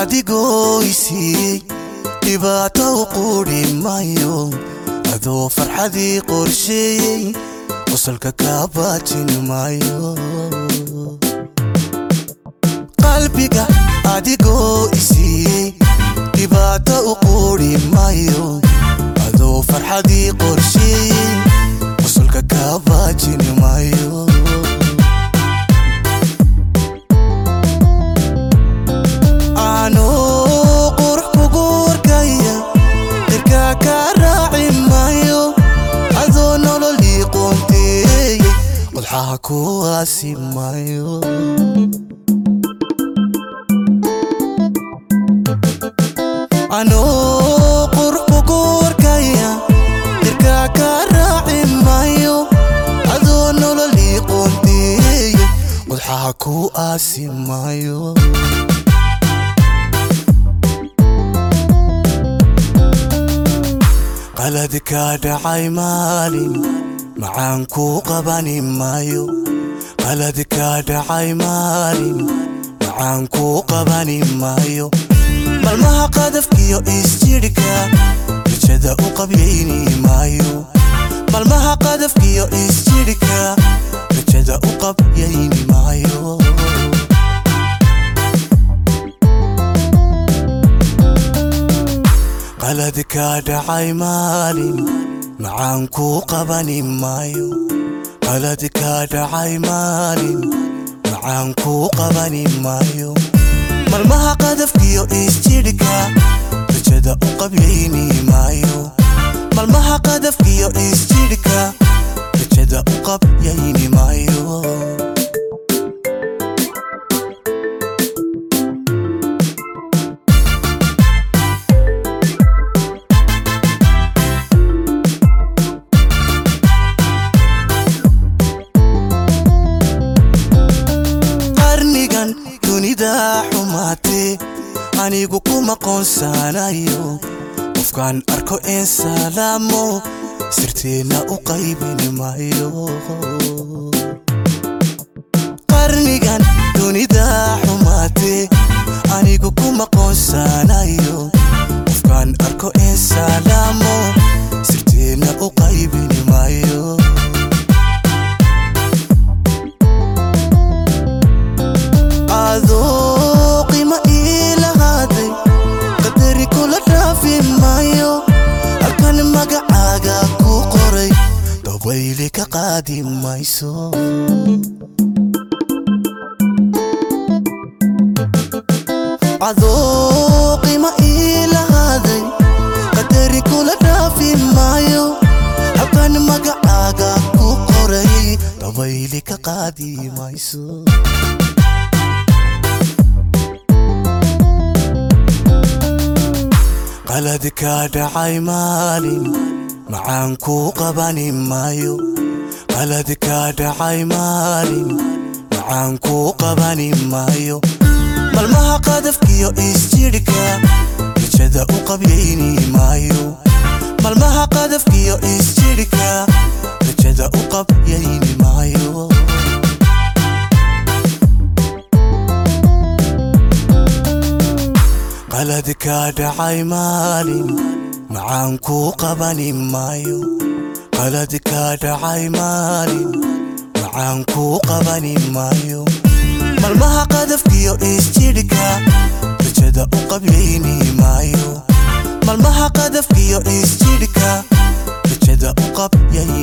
adigoo isiiyey dhibaato u quudhi mayo adoo farxadii qorsheeyey qosolka kaa baajin maayo qalbiga adigoo isiiyey dhibaato u quudhi mayo adoo farxadii qorsheeyey qosolka kaa baajin maayo anuu qurux kugu warkaya dirkaa kaa raaci maayo adoo nololii qoonteeyey qodxaha kuwaasi maayo anuu qurux kugu warkaya dirkaa kaa raaci maayo adoo nololii qoonteeyey qodxaha ku aasi maayo qalad kaa dhacay maalin macaan kuu qabani maayo qalad kaa dhacay maalin macaan kuu qabani maayo malmaha qadafkiyo isjidhka rajada u qabyayni maayo malmaha qadafkiyo isjidhka rajada u qabyayni maayo qalad kaa dhacay maalin macaan kuu qabani maayo qalad kaa dhacay maalin macaan kuu qabani maayo malmaha qadafkiyo isjidhka rajada u qabyayni maayo malmaha qadafkiyo isjidhka rajada u qabyayni maayo qarnigan dunida xumaatee anigu kuma qoonsanayo qofkaan arko een salaamo sirteenna u qaybin maayo qarnigan dunida xumaatee anigu kuma qoonsanayo qofkaan arko een salaamo sirteenna u qaybin maayo adoo qima ii lahaaday qadari kula dhaafi maayo halkan magacaaga ku qoray dabayli ka qaadi mayso adoo qima ii lahaaday qadari kula dhaafi maayo halkan magacaaga ku qoray dabayli ka qaadi mayso qalad kaa dhacay maalin macaan kuu qabani maayo qalad kaa dhacay maalin macaan kuu qabani maayo malmaha qadafkiyo isjidhka rajada u qabyayni maayo malmaha qadafkiyo isjidhka rajada u qabyayni maayo qalad kaa dhacay maalin macaan kuu qabani maayo qalad kaa dhacay maalin macaan kuu qabani maayo malmaha qadafkiyo isjidhka rajada u qabyayni maayo malmaha qadafkiyo isjidhka rajada u qabyayni